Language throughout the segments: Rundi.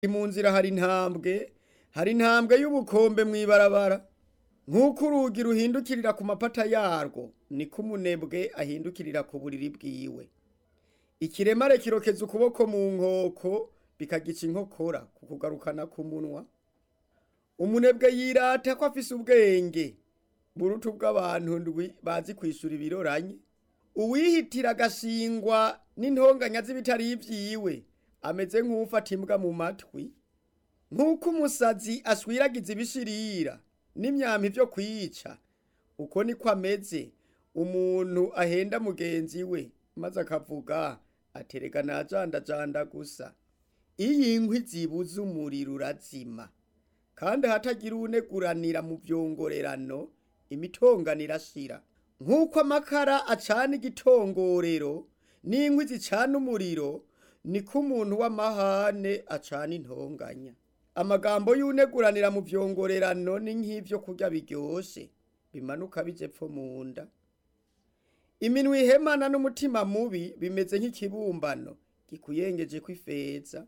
mu nzira hari intambwe hari intambwe y'ubukombe mw'ibarabara nk'uko urugi ruhindukirira ku mapata yarwo niko umunebwe ahindukirira ku buriri bwiwe ikiremare kirokeza ukuboko mu nkoko bikagica inkokora ku kugarukana ku munwa umunebwe yirata ko afise ubwenge buruta ubw'abantu ndwi bazi kwishura ibiroranye uwihitira agashingwa n'intonganya z'ibitari ivyiwe ameze nk'ufata imbwa mu matwi nk'uko umusazi ashwiragiza ibishirira n'imyampi vyo kwica uko niko ameze umuntu ahenda mugenzi we maze akavuga aterega najandajanda gusa iyo inkwi zibuze umuriro urazima kandi ahatagira uwuneguranira mu vyongorerano imitongano irashira nk'uko amakara acana igitongorero n'inkwi zicana umuriro niko umuntu w'amahane acana intonganya amagambo y'uneguranira mu vyongorerano ni nk'ivyo kurya biryoshe bimanuka bije pfo mu nda iminwa ihemana n'umutima mubi bimeze nk'ikibumbano gikuyengejeko ifeza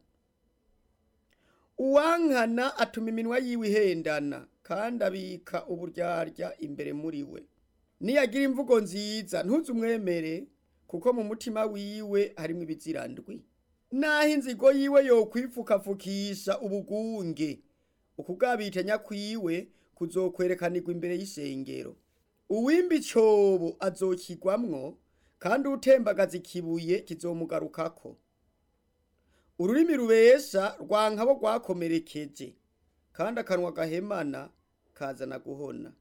uwankana atuma iminwa yiwe ihendana kandi abika uburyarya imbere muri we niyagira imvugo nziza ntuze umwemere kuko mu mutima wiwe harimwo ibizirandwi naho inzigo yiwe yokwipfukapfukisha ubugunge ukugabitanya kwiwe kuzokwerekanirwa imbere y'ishengero uwimba icobo azokigwamwo kandi utembagaza ikibuye kizomugarukako ururimi rubesha rwanka bo rwakomerekeje kandi akanwa gahemana kazana guhona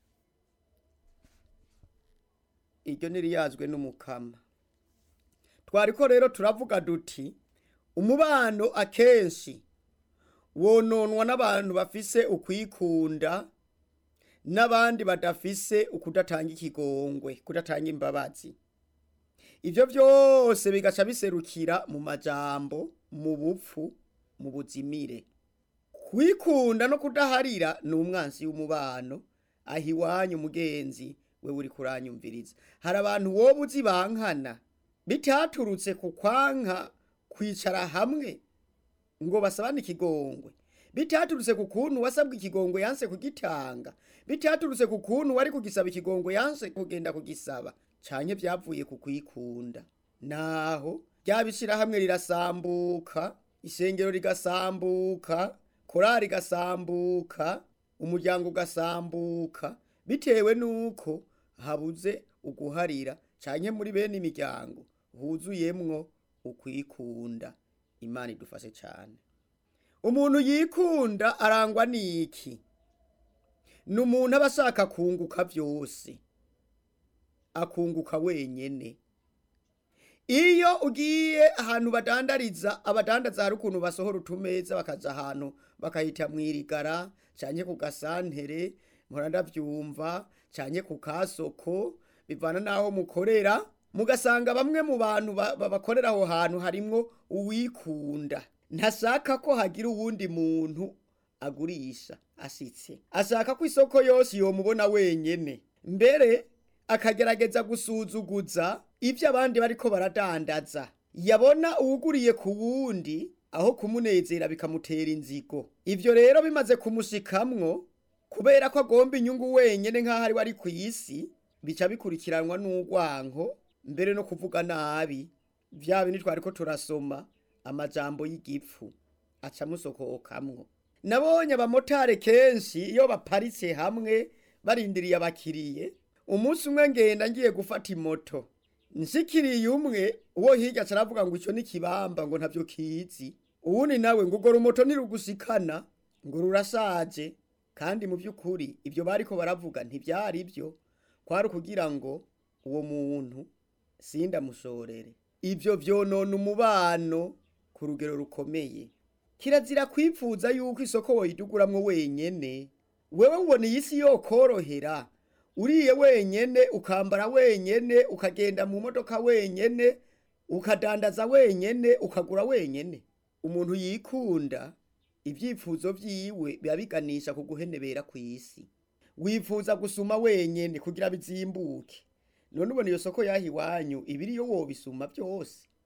iryo ntiriyazwe n'umukama twariko rero turavuga duti umubano akenshi wononwa n'abantu bafise ukwikunda n'abandi badafise ukudatanga ikigongwe kudatanga imbabazi ivyo vyose bigaca biserukira mu majambo mu bupfu mu buzimire kwikunda no kudaharira ni umwansi w'umubano aho iwanyu mugenzi we uri kuranyumviriza hari abantu woba uzi bankana bitaturutse ku kwanka kwicara hamwe ngo basabane ikigongwe bitaturutse ku kuntu wasabwa ikigongwe yanse kugitanga bitaturutse ku kuntu wari kugisaba ikigongwe yanse kugenda kugisaba canke vyavuye ku kwikunda naho ryabishira hamwe rirasambuka isengero rigasambuka korari igasambuka umuryango ugasambuka bitewe nuko habuze uguharira canke muri bene imiryango huzuyemwo ukwikunda imana idufashe cane umuntu yikunda arangwa n'iki ni umuntu aba ashaka kunguka vyose akunguka wenyene iyo ugiye ahantu badandariza abadandaza hari ukuntu basohora utumeza bakaja ahantu bakahita mwirigara canke ku gasantere mpora ndavyumva canke ku kasoko bivana n'aho mukorera mugasanga bamwe mu bantu bakorera aho hantu harimwo uwikunda ntashaka ko hagira uwundi muntu agurisha ashitse ashaka ko isoko yose yomubona wenyene mbere akagerageza gusuzuguza ivyo abandi bariko baradandaza yabona uwuguriye ku wundi aho kumunezera bikamutera inzigo ivyo rero bimaze kumushikamwo kubera ko agomba inyungu wenyene nk'aho ari we ari kw'isi bica bikurikiranwa n'urwanko mbere no kuvuga nabi vya bindi twariko turasoma amajambo y'igipfu aca musokokamwo nabonye abamotari kenshi iyo baparitse hamwe barindiriye abakiriye umunsi umwe ngenda ngiye gufata imoto nshikiriye umwe uwo hirya caravuga ngo ico ni kibamba ngo ntavyo kizi uwundi nawe ngo urwo rumoto ntirugushikana ngo rurashaje kandi mu vy'ukuri ivyo bariko baravuga ntivyari vyo kwari ukugira ngo uwo muntu sindamushorere ivyo vyonona umubano ku rugero rukomeye kirazira kwipfuza yuko isoko woyiduguramwo wenyene wewe ubona iyi si yokorohera uriye wenyene ukambara wenyene ukagenda mu modoka wenyene ukadandaza wenyene ukagura wenyene umuntu yikunda ivyifuzo vyiwe biba biganisha ku guhenebera kw'isi wifuza gusuma wenyene kugira bizimbuke none ubona iyo soko yaha iwanyu ibiriyo wobisuma vyose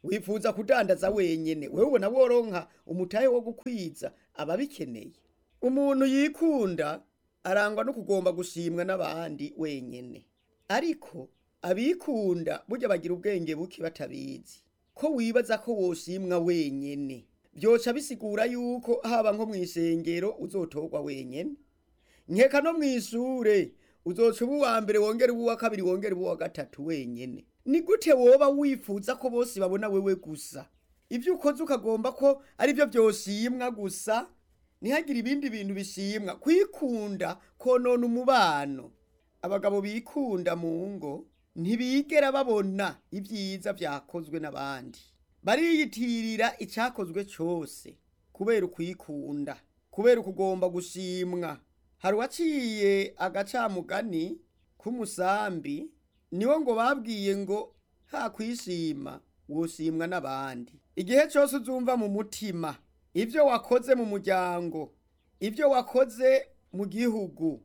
wifuza kudandaza wenyene wewe ubona woronka umutahe wo gukwiza ababikeneye umuntu yikunda arangwa no kugomba gushimwa n'abandi wenyene ariko abikunda burya bagira ubwenge buke batabizi ko wibaza ko woshimwa wenyene vyoca bisigura yuko haba nko mw'isengero uzotorwa wenyene nkeka no mw'ishure uzoca uba uwa mbere wongera uba uwa kabiri wongera uba uwa gatatu wenyene ni gute woba wifuza ko bose babona wewe gusa ibyo ukoze ukagomba ko ari byo byoshimwa gusa ntihagire ibindi bintu bishimwa kwikunda konona umubano abagabo bikunda mu ngo ntibigera babona ibyiza byakozwe n'abandi bariyitirira icyakozwe cyose kubera ukwikunda kubera ukugomba gushimwa hari uwaciye agacamugani k'umusambi niwo ngo babwiye ngo ha kwishima woshimwa n'abandi igihe cyose uzumva mu mutima ibyo wakoze mu muryango ibyo wakoze mu gihugu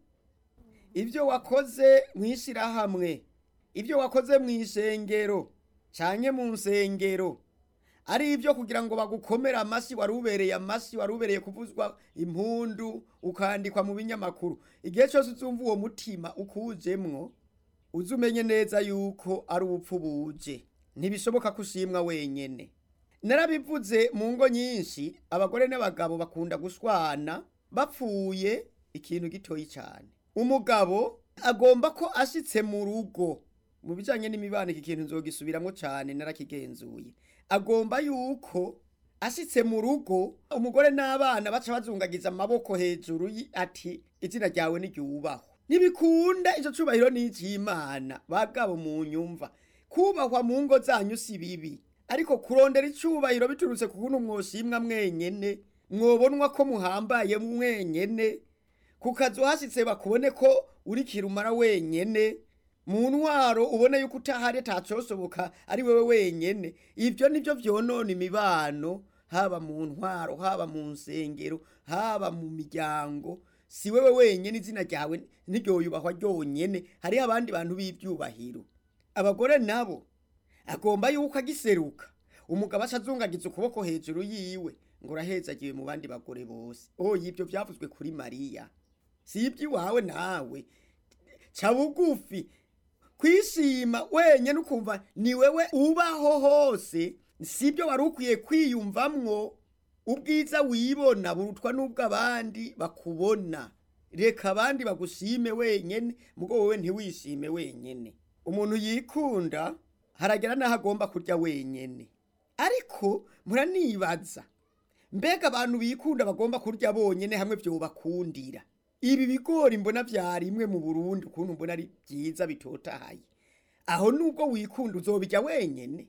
ibyo wakoze mu ishyirahamwe ibyo wakoze mu isengero cyane mu nsengero ari ibyo kugira ngo bagukomere amashyi wari ubereye amashyi wari ubereye kuvuzwa impundu ukandikwa mu binyamakuru igihe cyose uzumva uwo mutima ukujemwo uzi umenye neza yuko ari ubupfu buje ntibishoboka ko ushimwa wenyene narabivuze mu ngo nyinshi abagore n'abagabo bakunda gushwana bapfuye ikintu gitoyi cyane umugabo agomba ko ashitse mu rugo mu bijanye n'imibano iki kintu nzogisubiramo cyane narakigenzuye agomba yuko ashitse mu rugo umugore n'abana baca bazungagiza amaboko hejuru yi- ati izina ryawe niryubahwe ntibikunda ico cubahiro n'icimana bagabo mu nyumva kubahwa mu ngo zanyu si bibi ariko kurondera icubahiro biturutse ku kuntu mwoshimwa mwenyene mwobonwa ko muhambaye mwenyene ku kazu hashitse bakubone ko uri kirumara wenyene mu ntwaro ubone yuko utahari atacosoboka ari wewe wenyene ivyo nivyo vyonona imibano haba mu ntwaro haba mu nsengero haba mu miryango si wewe wenyene izina ryawe ntiryoyubahwa ryonyene hariho abandi bantu b'ivyubahiro abagore nabo agomba yuko agiseruka umugabo aca azungagiza ukuboko hejuru yiwe ngo urahezagiwe mu bandi bagore bose oya ivyo vyavuzwe kuri mariya si iby'iwawe nawe ca bugufi kwishima wenyene ukumva ni wewe ubaho hose sibyo wari ukwiye kwiyumvamwo ubwiza wibona burutwa n'ubw'abandi bakubona reka abandi bagushime wenyene mugo wowe ntiwishime wenyene umuntu yikunda haragera n'aho agomba kurya wenyene ariko muranibaza mbega abantu bikunda bagomba kurya bonyene hamwe vyobakundira ibi bigori mbona vyarimwe mu burundi ukuntu mbona ari vyiza bitotahaye aho nubwo wikunda uzobirya wenyene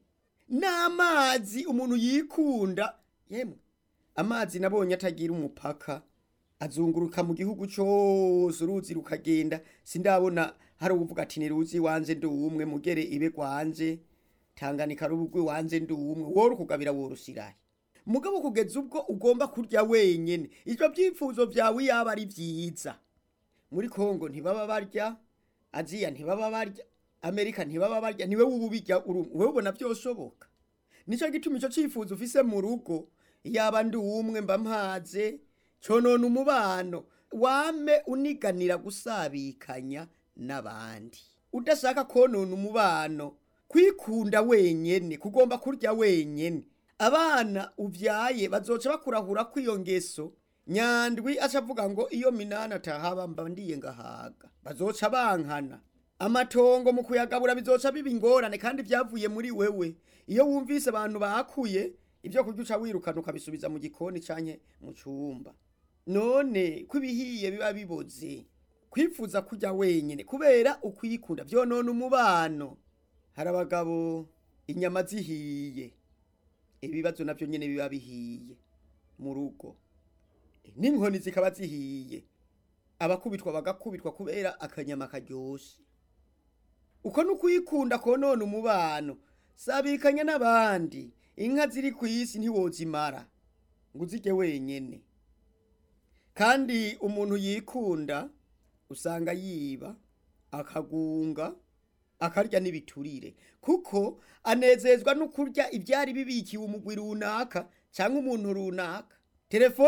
n'amazi umuntu yikunda yemwe amazi nabonye atagira umupaka azunguruka mu gihugu cose uruzi rukagenda sindabona hari uvuga ati niruzi wanje ndi umwe mugere ibe gwanje tanganika rubugwi wanje ndi umwe woro kugabira worushirahe mugabo kugeza ubwo ugomba kurya wenyene ivyo vyifuzo vyawe yaba ari vyiza muri kongo ntibaba barya aziya ntibaba barya amerika ntibaba barya niwe wububirya wewe ubona vyoshoboka nico gituma ico cifuzo ufise mu rugo yaba ndi umwe mba mpaze conona umubano wame uniganira gusabikanya n'abandi udashaka konona umubano kwikunda wenyene kugomba kurya wenyene abana uvyaye bazoca bakurahura kw'iyo ngeso nyandwi aca avuga ngo iyo minani atahaba mba ndiye ngahaga bazoca bankana amatongo mu kuyagabura bizoca biba ingorane kandi vyavuye muri wewe iyo wumvise abantu bakuye ibyo kurya uca wirukana ukabisubiza mu gikoni canke mu cumba none ko ibihiye biba biboze kwifuza kurya wenyene kubera ukwikunda vyonona umubano hari abagabo inyama zihiye ibibazo navyo nyene biba bihiye mu rugo n'inkoni zikaba zihiye abakubitwa bagakubitwa kubera akanyama karyoshe uko nukwikunda konona umubano sabikanya n'abandi inka ziri ku isi ntiwozimara ngo uzirye wenyene kandi umuntu yikunda usanga yiba akagunga akarya n'ibiturire kuko anezezwa no kurya ibyari bibikiwe umugwi runaka cyangwa umuntu runaka telefone